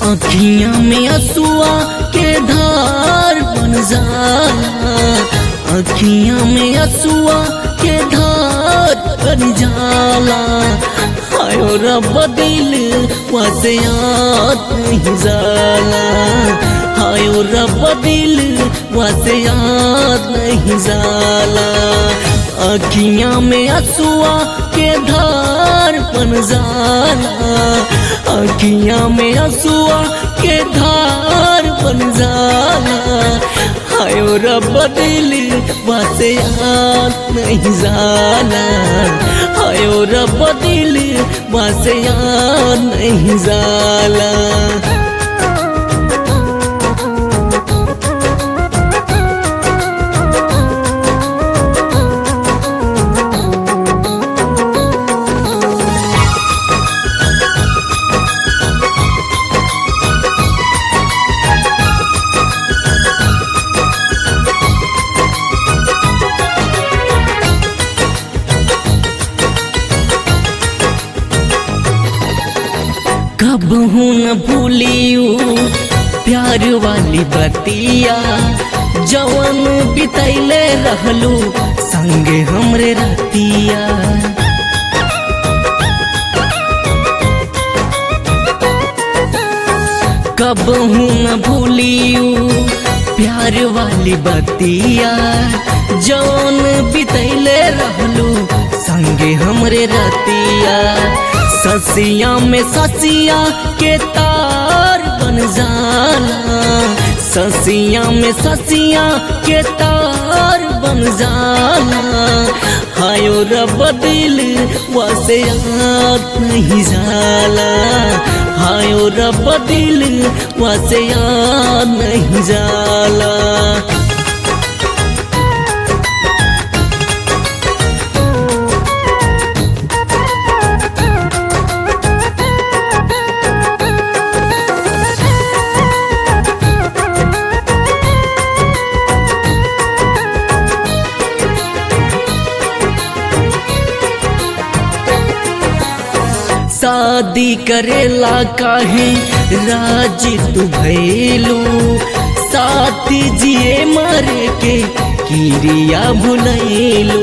अखियां में असुआ के धार बन जाला अखियां में असुआ के धार बन जाला आयो रब दिल वसे याद नहीं जाला आयो रब दिल वसे याद नहीं जाला अखियां में असुआ के धार बन जाला अखियां में असुआ के धार बन जाला आयो रब दिल वसे याद नहीं जाला आयो रब दिल वसे याद नहीं जाला कब हूँ न भूलियू प्यार वाली बतिया जवन बितैले रहलू संगे हमरे रतिया कब हूँ न भूलियू प्यार वाली बतिया जौन बितैले रहलू संगे हमरे रतिया ससिया में ससिया के तार बन जाला ससिया में ससिया के तार बन जाला हायो रब दिल वसे याद नहीं जाला हायो रब दिल वसे याद नहीं जाला शादी करेला काहे राजी तू भैलू साथी जिए मारे के किरिया भुलैलू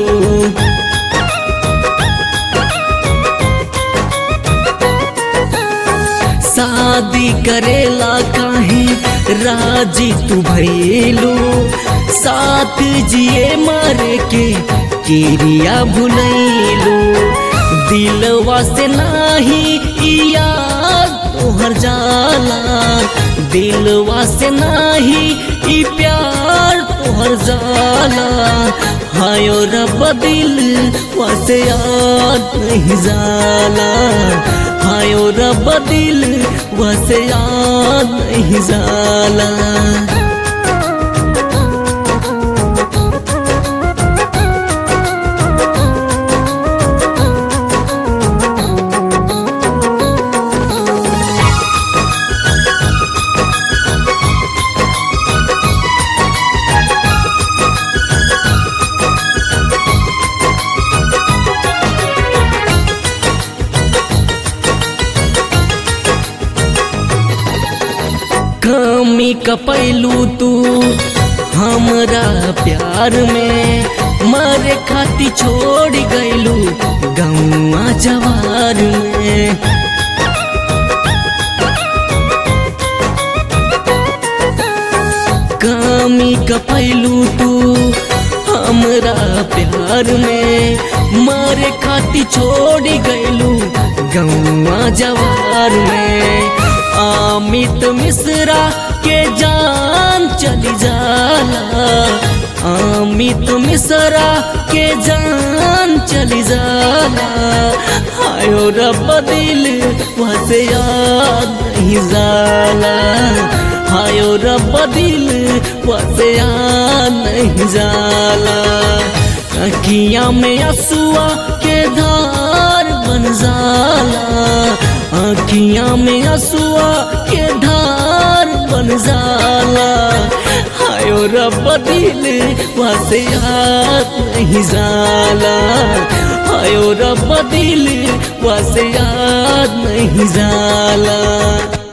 शादी करेला काहे राजी तू भैलू साथ जिए मारे के किरिया भुलैलू दिलवा से नाही याद तोहर जाला दिलवा से नाही ई प्यार तोहर जाला हायो रब दिल वसे याद नहीं जाला हायो रब दिल वसे याद नहीं जाला कमी कपैलू तू हमरा प्यार में मारे खाती छोड़ गैलू गौआ जवार में कमी कपैलू तू हमरा प्यार में मारे खाती छोड़ गैलू गौआ जवार में अमित मिश्रा के जान चली जाला अमित मिश्रा के जान चली जाला आयो रब दिल वसे याद नहीं जाला आयो रब दिल वसे याद नहीं जाला अखियां में असुआ के धार बन जाला अखियां में असुआ के धार बन जाला हायो रब दिल वसे याद नहीं जाला हायो रब दिल वसे याद नहीं जाला